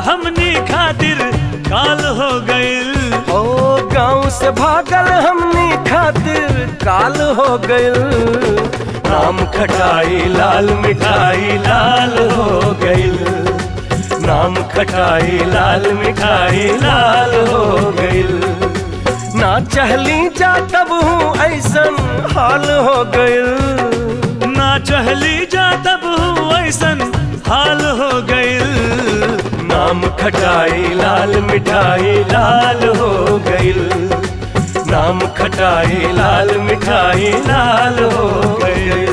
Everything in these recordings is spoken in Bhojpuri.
हमनी खातिर काल हो गइल ओ गांव से भागल हमनी खातिर काल हो गइल नाम खटाई लाल मिठाई लाल हो गइल नाम खटाई लाल मिठाई लाल हो गइल ना चहली जा तब हूँ ऐसन हाल हो गइल ना चहली जा तब ऐसन हाल हो गइल नाम खटाई लाल मिठाई लाल हो गइल नाम खटाई लाल मिठाई लाल हो गइल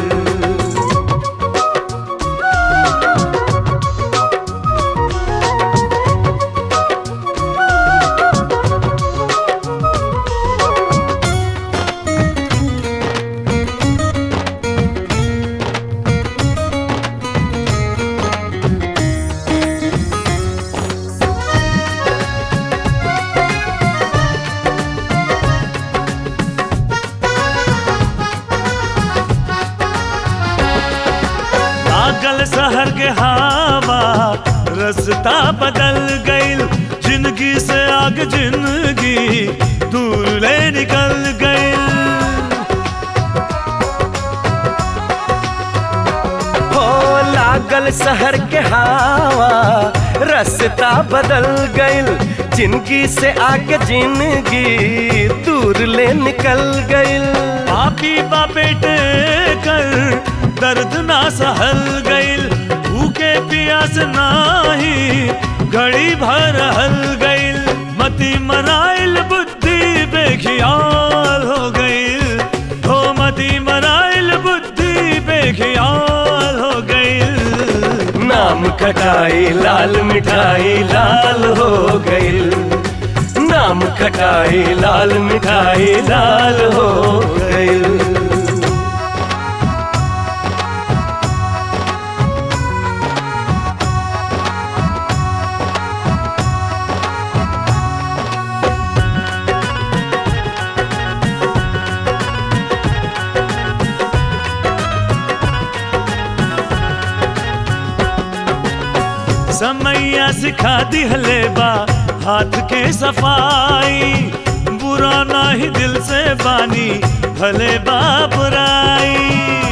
लागल शहर के हवा रास्ता बदल गइल जिंदगी से आग जिंदगी दूर ले निकल गइल हो लागल शहर के हवा रास्ता बदल गइल जिंदगी से आगे जिंदगी दूर ले निकल गइल पापी बापेट कर दर्द ना सहल गइल भूखे प्यास नाही घड़ी भर हल गइल मती मराइल बुद्धि बेखियाल हो गइल हो मती मराइल बुद्धि बेखियाल हो गइल नाम खटाई लाल मिठाई लाल हो गइल नाम खटाई लाल मिठाई लाल हो गइल समैया सिखा दिहले बा हाथ के सफाई बुरा नाही दिल से बानी भले बापराई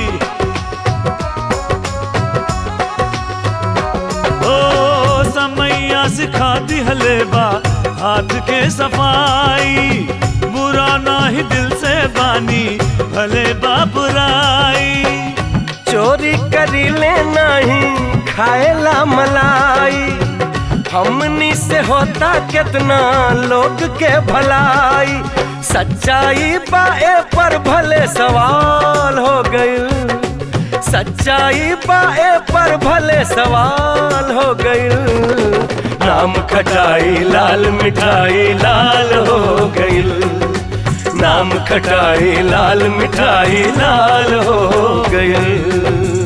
ओ समैया सिखा दिहले बा हाथ के सफाई बुरा नाही दिल से बानी भले बापराई चोरी करी ले नहीं खाएला मलाई हमनी से होता कितना लोग के भलाई सच्चाई बाए पर भले सवाल हो गइल सच्चाई बाए पर भले सवाल हो गइल नाम खटाई लाल मिठाई लाल हो गइल नाम खटाई लाल मिठाई लाल हो गइल